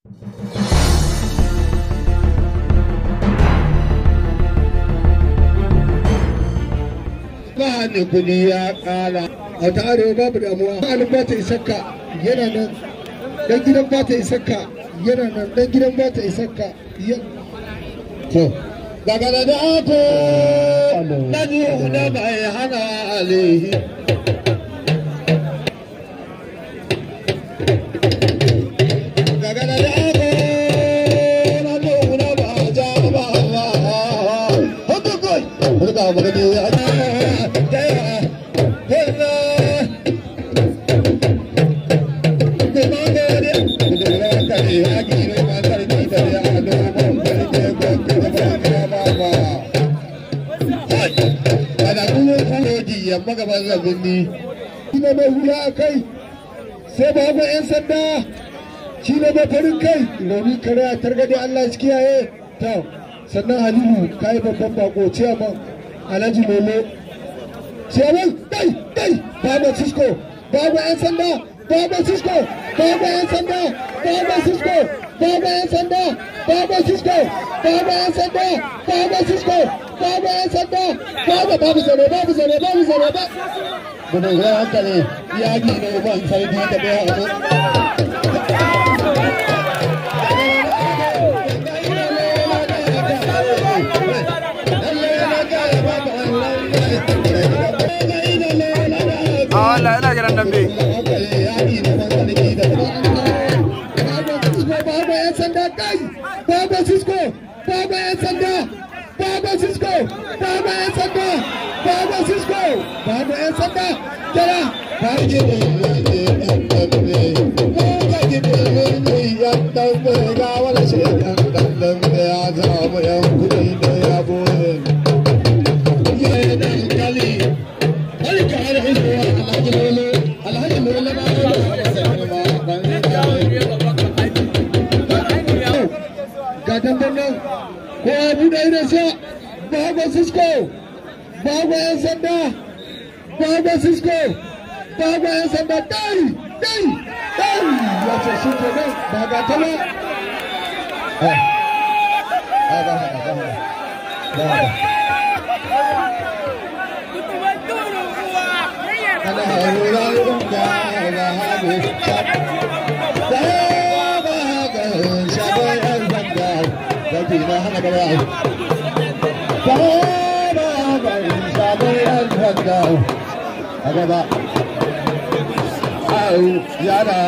ba ne kudi ya kara a ta arewa babu damuwa ma'anin ba ta isakka yana nan dan gidan ba ta isakka yana nan dan gidan ba ta isakka to daga da ako na ji na bai hana alihi daga da ako na ji na ba ja ba ba hoto koi hoto ka ba ni ya yamma gaban zabinni shi ne mai hula a kai sai ba ga 'yan sanda shi ne mai farin kai rauni kare a targade Allah shi kiyaye ta sannan halilu ka yi babban bako ciyaman alhaji lolo ciyaman dai dai baba cisco baba 'yan sanda baba cisco baba 'yan sanda baba cisco baba 'yan sanda baba cisco baba 'yan sanda baba cisco baba 'yan sanda baba babu zare babu zare babu zare ba gudun zai hankali ya gina uban sarki da bai haɗu Allah yana gidan dambe. Baba yan sanda kai! Baba Cisco! Baba yan sanda! Baba Cisco! Baba yan sanda! Baba Cisco! Baba yan sanda! Kira! Kaji da yan dambe. Kaji da yan dambe. Ga wani shi yan dambe ya samu yan kuɗi da ya boye. Yana kali. Alka har hisuwa alhaji lolo. Alhaji lolo na ga dandan nan ko ya buɗe idansa bago cisco bago yan sanda bago cisco bago yan sanda dai dai dai ya ce shi ke nan ba ga ta ba ana harura ga ga hagu zaki na hana gaba Baba bai sabon yan sanda a gaba au yara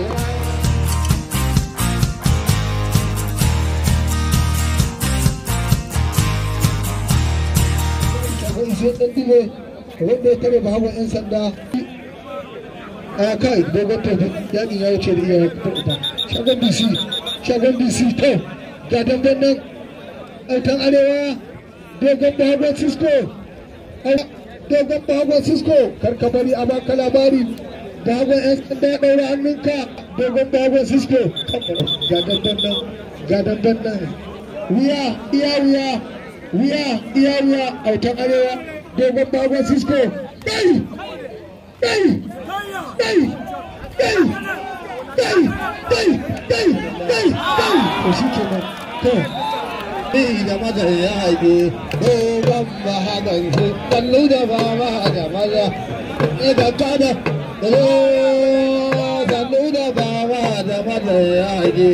shagon shi ɗan dile wanda ya tare ba hawa 'yan sanda a kai dogon tafi yakin ya wuce da iya fita shagon dc shagon dc to ga dangan nan autan arewa dogon bahagon cisco dogon bahagon cisco karka bari a baka labari bahagon yan sanda ɗaura hannunka dogon bahagon cisco ga dangan nan ga dangan nan wuya iya wuya wuya iya wuya autan arewa dogon bahagon cisco dai dai dai dai dai dai dai dai dai to shi kenan to ni da maza ya haife dogon mahagan shi kallu da fama da maza ni da kada da zo kallu da fama da maza ya haife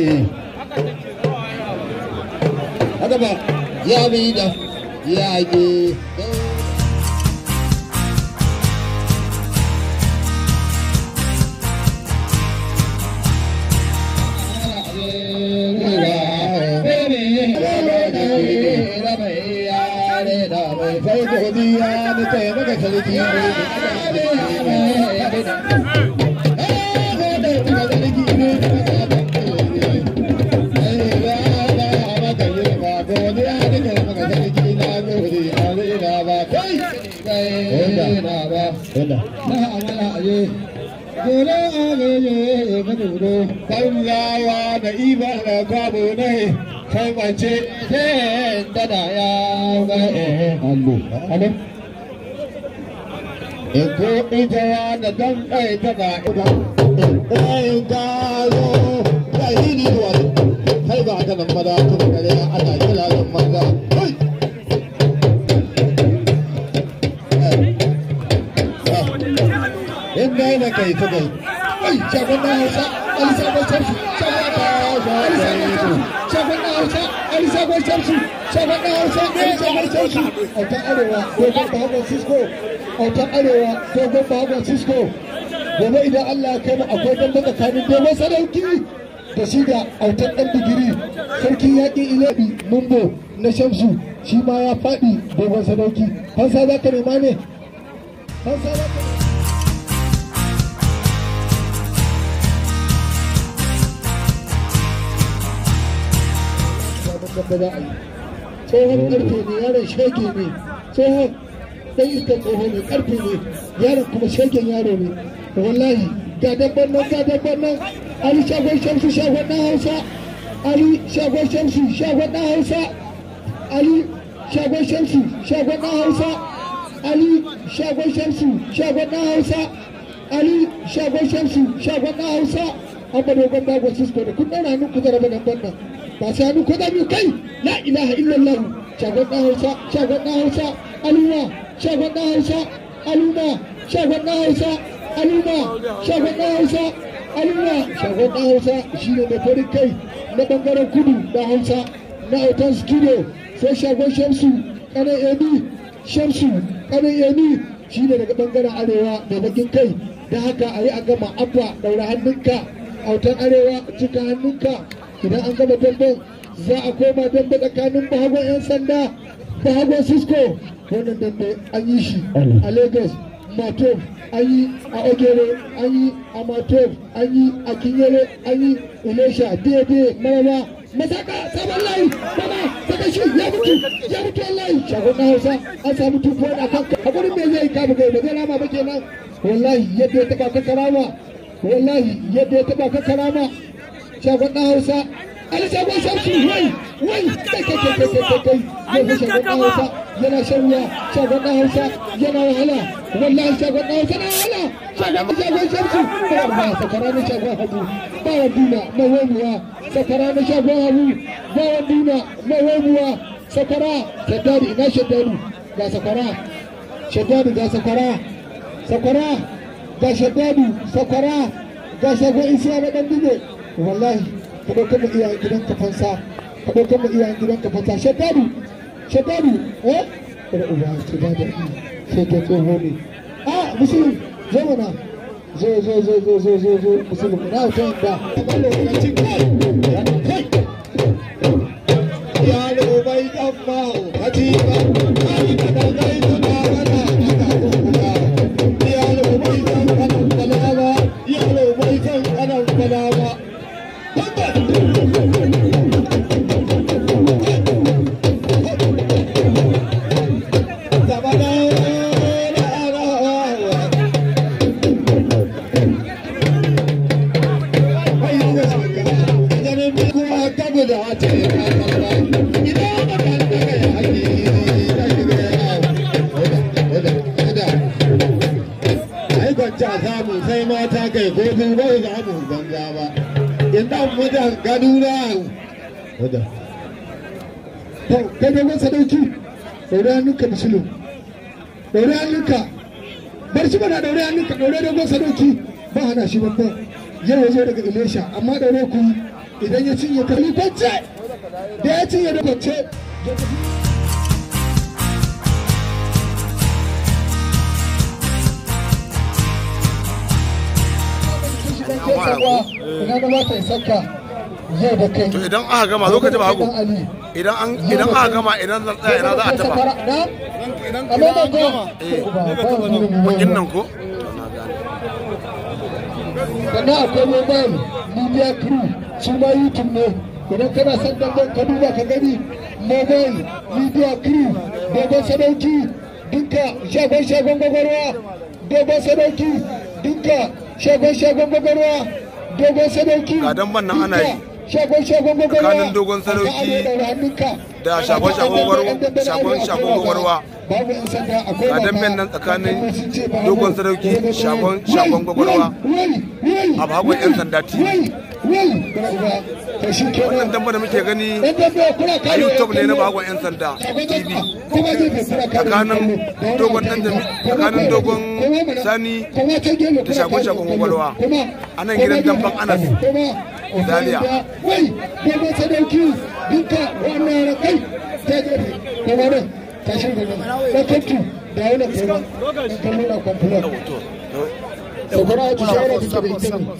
haka ba ya bi da ya haife sai godiya da taimaka sarki Dole agaye ka duro, kan yawa da iba da kwabo ne, kai mace ke da da ya ga eh allo. Allo. Eko ita da dan kai ta da ita. In ka zo, ka yi ni wani. haka nan maza kuma kare ana kira nan maza kai in da yana kai ta kai kai shagon na hausa alisa bai sarsu shagon na hausa alisa bai sarsu shagon na hausa alisa bai sarsu shagon na hausa alisa bai sarsu autan arewa dogon bahagon cisco autan arewa dogon bahagon cisco gobe idan allah ya kai mu akwai dambe tsakanin dogon sadauki da shi da autan ɗan digiri sarki yaƙi ilabi mumbo na shamsu shi ma ya faɗi dogon sadauki fansa za ka nema ne fansa za ka da za a yi tsohon karfe ne yaron shege ne tsohon dan iskan tsoho ne karfe ne yaron kuma shegen yaro ne wallahi ga dabban nan ga dabban nan ali shagon shamsu shagon na hausa ali shagon shamsu shagon na hausa ali shagon shamsu shagon na hausa ali shagon shamsu shagon na hausa ali shagon shamsu shagon na hausa amma dogon bagon sisko da kun ɗaura hannun ku zaraba nan nan ba sai hannu ko da biyu kai la ilaha illallah shagon na hausa shagon na hausa aluma shagon na hausa aluma shagon na hausa aluma shagon na hausa aluma shagon na hausa shine mai farin kai na bangaren kudu da hausa na autan studio sai shagon shamsu kanan emi shamsu kanan emi shine daga bangaren arewa da bakin kai da haka a yi a gama abba daura hannunka autan arewa cika hannunka idan an gama damben za a koma dambe tsakanin bahagon 'yan sanda bahagon cisco wannan dambe an yi shi a lagos matov an yi a ogere an yi a matov an yi a kinyere an yi ilesha daidai maraba masaka sabon layi bana saka shi ya mutu ya mutu wallahi shagon na hausa an samu tufuwa a kan hakurin me zai kama gai ba zai rama ba kenan wallahi yadda ya taba ka karama wallahi yadda ya taba ka karama shagon na hausa ali shagon shamsu wai wai kai kai kai kai kai kai yau shagon na hausa yana shan wuya shagon na hausa yana wahala wallahi shagon na hausa na wahala shagon shagon shamsu ba sakara na shagon hagu ba wa duna na wamuwa sakara na shagon hagu ba wa duna na wamuwa sakara shaddadi ina shaddadi ga sakara shaddadi ga sakara sakara ga shaddadi sakara ga shagon isiya na dan dube wallahi ka ɗaukar mu iyayen gidan ka fansa ka ɗaukar mu iyayen gidan ka fansa shaddadu shaddadu eh kada uba ce ba da sai ke tsoho ne a musulun zo mana zo zo zo zo zo zo zo musulun na hoton da yaro bai dan maho katiba ai da da gai da da mana aka kuka yaro bai dan kanan balawa yaro bai dan kanan balawa sai mata kai ko sun bai za mu banza ba in dan mutan kaduna wadda to kai da wasa dauki daure hannunka musulun daure hannunka bar shi mana daure hannunka daure da wasa dauki ba hana shi babban yau ya zo daga ilesha amma daure ku idan ya cinye kali kwance da ya cinye da kwance ina da mata isakka yau da kai to idan aka gama zo ka ji ba hagu idan an idan aka gama idan zan tsaya ina za a taba idan an gama bakin nan ko sannan akwai mobile media crew su ma youtube ne idan kana son dangon ka duba ka gani mobile media crew dogon sadauki dinka shagon shagon gwagwarwa dogon sadauki dinka shagon shagon gwagwarwa dogon sadauki Ga damban nan ana yi. shagon shagon gwagwarwa Tsakanin dogon sadauki da shagon shagon gwagwarwa- shagon shagon gwagwarwa. babu yan sanda akwai Ga damben nan tsakanin dogon sadauki, shagon- shagon gwagwarwa. a bagon yan sanda tv wai bara uba to shi kenan wannan damba da muke gani dan dambe kuna a kare youtube ne na bagon yan sanda tv kuma gefe kuna kare tsakanin dogon dan da tsakanin dogon sani da shagon shagon gwagwarwa a nan gidan damban anas Zaria. wai dogon sadauki duka wannan kai ta gefe kuma nan tashin gaba na tattu da wani kuma in kallo na kwamfulan da kuma a ci shawara da da ita ne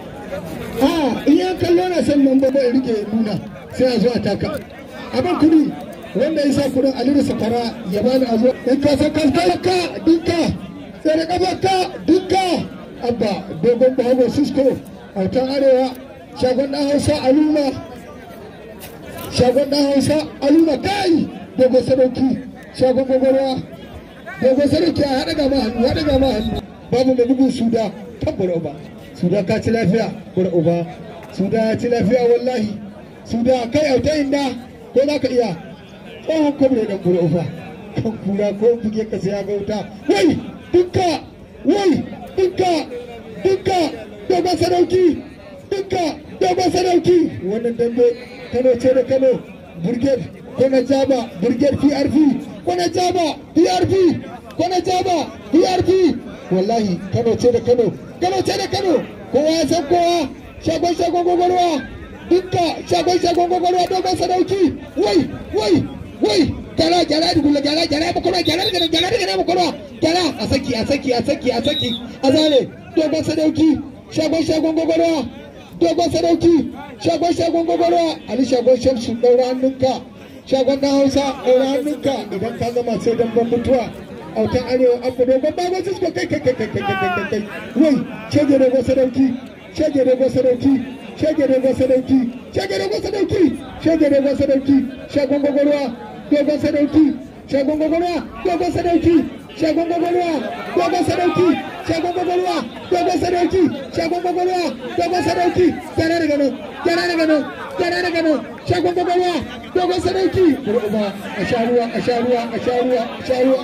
a in ya kallo na san nan ba bai rike nuna sai a zo a taka abin kudi wanda ya sa kudin aliru safara ya bani a zo in ka san kalkalaka dinka sai da kafarka dinka abba dogon bahago cisco autan arewa shagon dan hausa aluma shagon dan hausa aluma kai dogon sadauki shagon gwagwarwa dogon sadauki a haɗa gama hannu haɗa gama hannu babu mai bugun suda kan bura uba suda ka ci lafiya bura uba suda ya ci lafiya wallahi suda kai auta inda ko za ka iya tsohon kwamre dan bura uba kan kura ko buge ka sai ya ga wuta wai dukka wai dukka dukka dogon sadauki dukka dogon sadauki wannan dambe kano ce da kano brigade ko na jaba brigade prp ko na jaba prp ko na jaba prp wallahi kano ce da kano kano ce da kano kowa ya san kowa shagon shagon gwagwarwa dukka shagon shagon gwagwarwa dogon sadauki wai wai wai gyara gyara da gula gyara gyara makwarwa gyara da gyara da gyara makwarwa gyara a saki a saki a saki a saki a zale dogon sadauki shagon shagon gwagwarwa dogon sadauki shagon shagon gwagwarwa ali shagon shamsu ɗaura hannunka shagon na hausa ɗaura hannunka idan ka zama sai dan ban mutuwa autan arewa abu dogon bagon sisko kai kai kai kai kai kai kai kai wai shege dogon sadauki shege dogon sadauki shege dogon sadauki shege dogon sadauki shege dogon sadauki shagon gwagwarwa dogon sadauki shagon gwagwarwa dogon sadauki shagon gwagwarwa dogon sadauki shagon gwagwarwa dogon sadauki shagon gwagwarwa dogon sadauki gyara daga nan gyara daga nan gyara daga nan shagon gwagwarwa dogon sadauki uba a sha ruwa a sha ruwa a sha ruwa a sha ruwa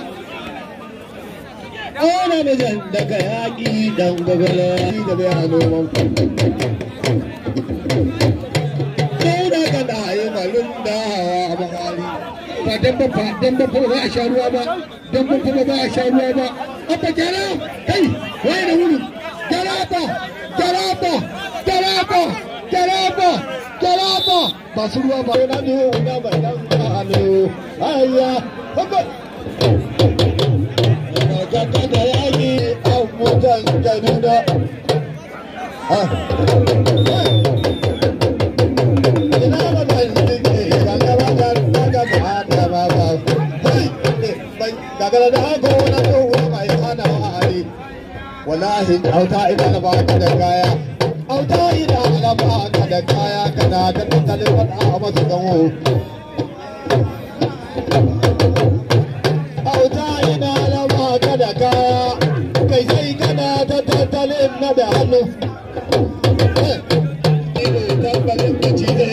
Ana mijin daga yaƙi dan gwagwala. da bai a noman Ko da kana yi malum da hawa a mahali. ba dan ba dan ba ba a sha ruwa ba dan ba ba ba a sha ruwa ba abba gyara kai waye da wuri gyara ba gyara ba gyara ba gyara ba gyara ba ba su ruwa ba Na ne wuna mai dan hannu. Ayya, haka. Yana gata da yaƙi an mutan jarida. Ah. Ina magana ne, kalla ba ta daga ba ta ba ba. Hai, daga da haka wani tsohuwa mai hana wa'ari. Wallahi, auta ina na ba ka da kaya. Auta ina na ba ka da kaya kana ta tattalin wata a masu ganwo. Auta ina na ba ka da kaya. Kai sai kana ta tattalin na da hannu. Ido tambalin da ci